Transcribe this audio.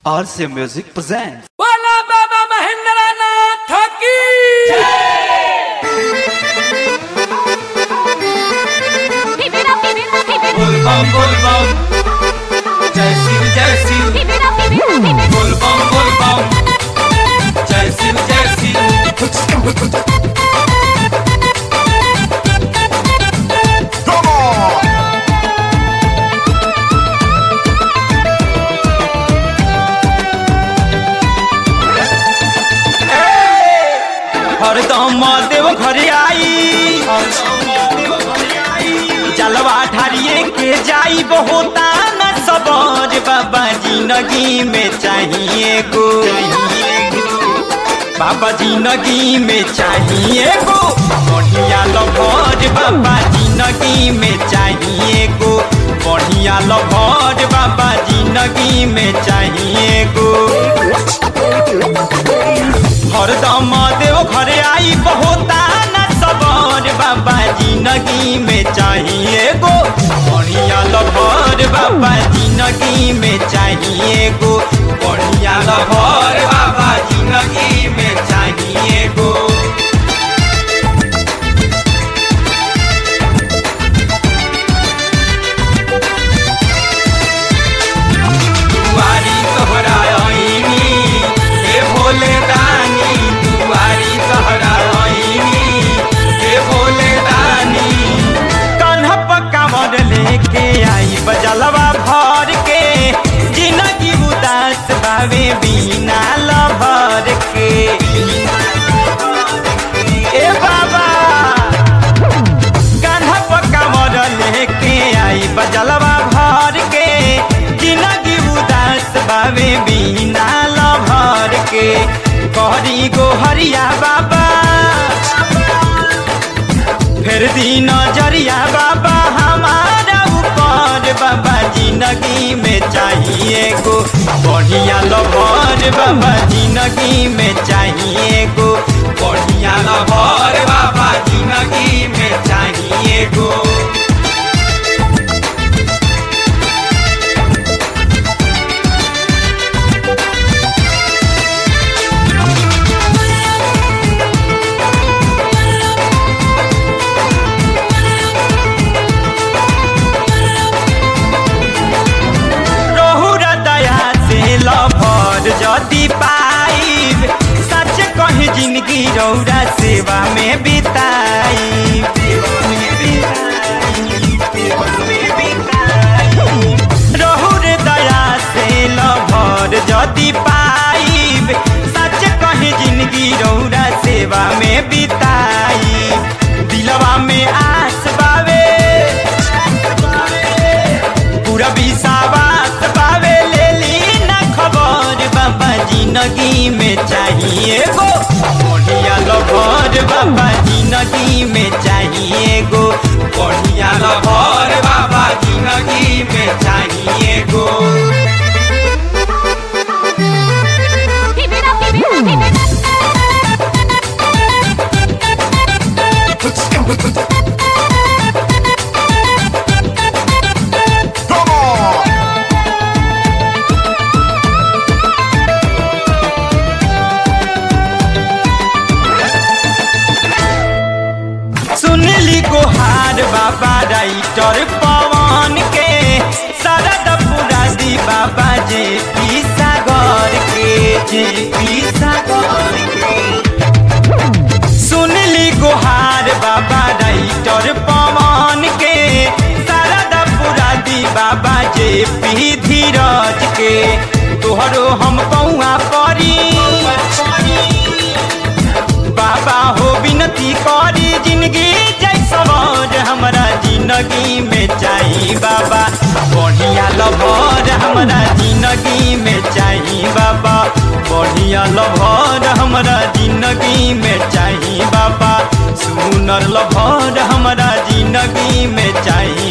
RC Music presents. बोला बाबा महेंद्र नाथ की Keep it up, keep it up, keep it up. बोल बम बोल बम जय शिव जय Shiv Keep it up, keep it up, keep it up. बोल बम बोल बम जय शिव जय शिव हरदम देव घर आई जलवा ठारिए के जाई बहुता न सबर बाबा जिंदगी में चाहिए गो बाबा जिंदगी में चाहिए गो बढ़िया लभर बाबा जिंदगी में चाहिए गो बढ़िया लभर बाबा जिंदगी में चाहिए गो हरदम देव घर आई बहुता न सबर बाबा जिंदगी में चाहिए गो बढ़िया लभर बाबा जिंदगी में चाहिए गो बढ़िया लभर बाबा जिंदगी में चाहिए गो दुआरी तोहरा आईनी हे भोले दानी दुआरी तोहरा आईनी हे भोले दानी कान्हा पक्का मर लेके आई बजलवा भर के जिंदगी उदास बावे बिना लभर के ए बाबा कान्हा पक्का मर लेके आई बजलवा भर के जिंदगी उदास बावे बिना लभर के कहरी गो हरिया बाबा फिर दी नजरिया बाबा हमारा ऊपर बाबा जिंदगी में चाहिए गो बढ़िया लभर बाबा जिंदगी में चाहिए गो बढ़िया लभर बाबा जिंदगी में चाहिए गो रहुर दया से लभर जदि पाइब सच कही जिंदगी रौरा सेवा में बिताई रहुर दया से लभर जदि पाइब सच कही जिंदगी रौरा सेवा में बिताई दिलवा में आस बावे पूरा विश्वास पावे ले ली ना खबर बाबा जिंदगी में चाहिए गो बढ़िया लभर बाबा जिंदगी में चाहिए गो बढ़िया लभर बाबा जिंदगी में चाहिए गो Keep it up, keep it up, keep it up. सुनली गोहार बाबा राइटर पवन के शरद पुरादी बाबा जे पी सागर के जे पी सागर के सुनली गोहार बाबा राइटर पवन के शरद पुरादी बाबा जे पी धीरज के तोहरो हम कौआ परी बाबा हो विनती करी जिंदगी जैसवर हमरा जिंदगी में चाही बाबा बढ़िया लभर हमरा जिंदगी में चाही बाबा बढ़िया लभर हमरा जिंदगी में चाही बाबा सुनर लभर हमरा जिंदगी में चाही